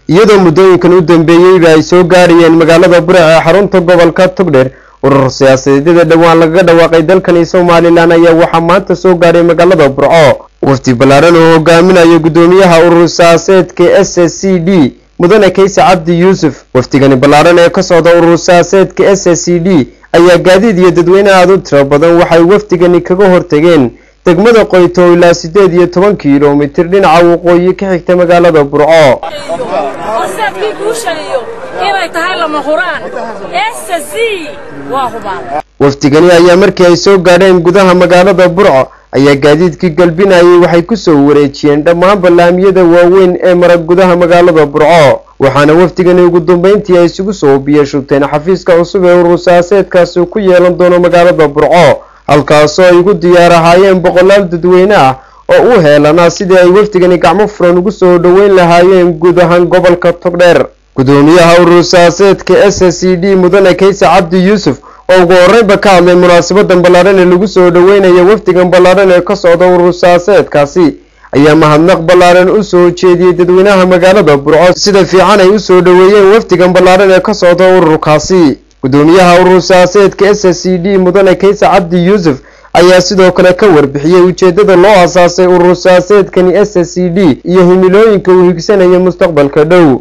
iyadoo muddooyinkan u dambeeyeyba ay soo gaarayeen magaalada burec ee xarunta gobolka togdheer urur siyaasadeedyada dhowaan lagaga dhawaaqay dalkani somalilan ayaa waxaa maanta soo gaaray magaalada burco wafdi ballaaran oo hogaaminayo guddoomiyaha urur siyaaseedka s s c d mudane kayse cabdi yuusuf wafdigani ballaaran ee ka socda urur siyaaseedka s s c d ayaa gaadiid iyo dadweyne aada u tiro badan waxay wafdigani kaga hortageen degmada qoyto ilaa siddeed iyo toban kilomitir dhinaca waqooyi ka xigta magaalada burco horseedkii guushaniyo inay tahay lama huraan ssc waa hubaan wafdigani ayaa markii ay soo gaadheen gudaha magaalada burco ayaa gaadiidkii galbinayay waxay ku soo wareejiyeen dhammaan ballaamiyada waaweyn ee mara gudaha magaalada burco waxaana wafdigani ugu dambeyntii ay isugu soo biyashubteen xafiiska cusub ee urur siyaaseedkaasi ku yeelan doono magaalada burco halkaasoo ay ugu diyaar ahaayeen boqolaal dadweyne ah oo u heelanaa sidii ay wafdigani gacmo furan ugu soo dhoweyn lahaayeen guud ahaan gobolka togdheer guddoomiyaha urur siyaaseedka s s c d mudane kayse cabdi yuusuf oo ugu horreynba ka hadlay munaasabadan ballaaran ee lagu soo dhoweynaya wafdigan ballaaran ee ka socda urur siyaaseedkaasi ayaa mahadnaq ballaaran u soo jeediyey dadweynaha magaalada burco sida fiican ay u soo dhoweeyeen wafdigan ballaaran ee ka socda ururkaasi guddoomiyaha urur siyaaseedka s s c d mudane kayse cabdi yuusuf ayaa sidoo kale ka warbixiyey ujeeddada loo asaasay urur siyaaseedkani s s c d iyo himilooyinka uu higsanaya mustaqbalka dhow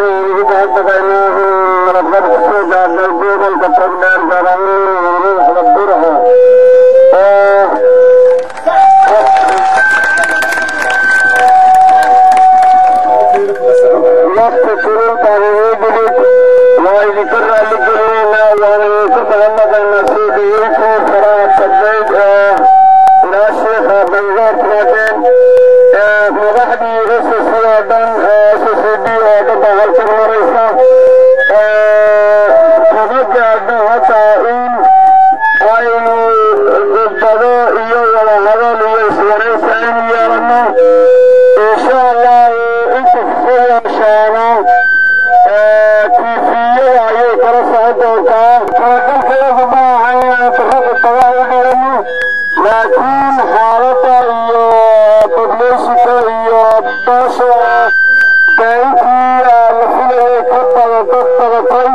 laakiin xaaladda iyo badleyshika iyo baasha daaintii la filayay ka bada dad badatay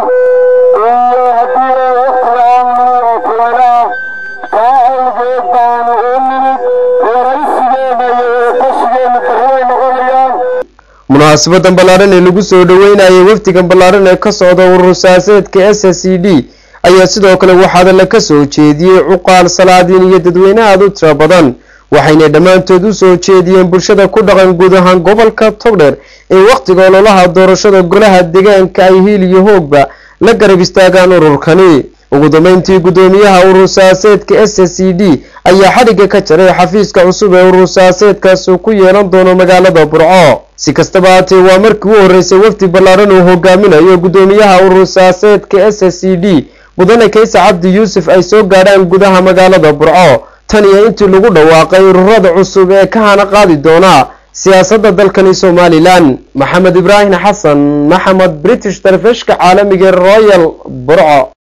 iyo haddii waqti la-aan oo kulanaa taa awgeed baanu u nimid waraysigeena iyo tashigeena barriay noqonayaan munaasabadan ballaaran ee lagu soo dhoweynayay wafdigan ballaaran ee ka socda urur siyaaseedka s s c d ayaa sidoo kale waxaada la ka soo jeediyey cuqaal salaadiin iyo dadweyne aada u tiro badan waxayna dhammaantood u soo jeediyeen bulshada ku dhaqan guud ahaan gobolka togdheer in wakhtiga ololaha doorashada golaha deegaanka ay hiil iyo hoogba la garab istaagaan ururkani ugu dambeyntii guddoomiyaha urur siyaaseedka s s c d ayaa xadhigga ka jaray xafiiska cusub ee urur siyaaseedkaasi ku yeelan doono magaalada burco si kastaba haatee waa markii u horreysay wafdi ballaaran uu hogaaminayo guddoomiyaha urur siyaaseedka s s c d mudane kayse cabdi yuusuf ay soo gaadhaan gudaha magaalada burco tan iyo intii lagu dhawaaqay ururada cusub ee ka hana qaadi doona siyaasadda dalkani somalilan maxamed ibraahim xasan maxamed british telefishka caalamiga royal burco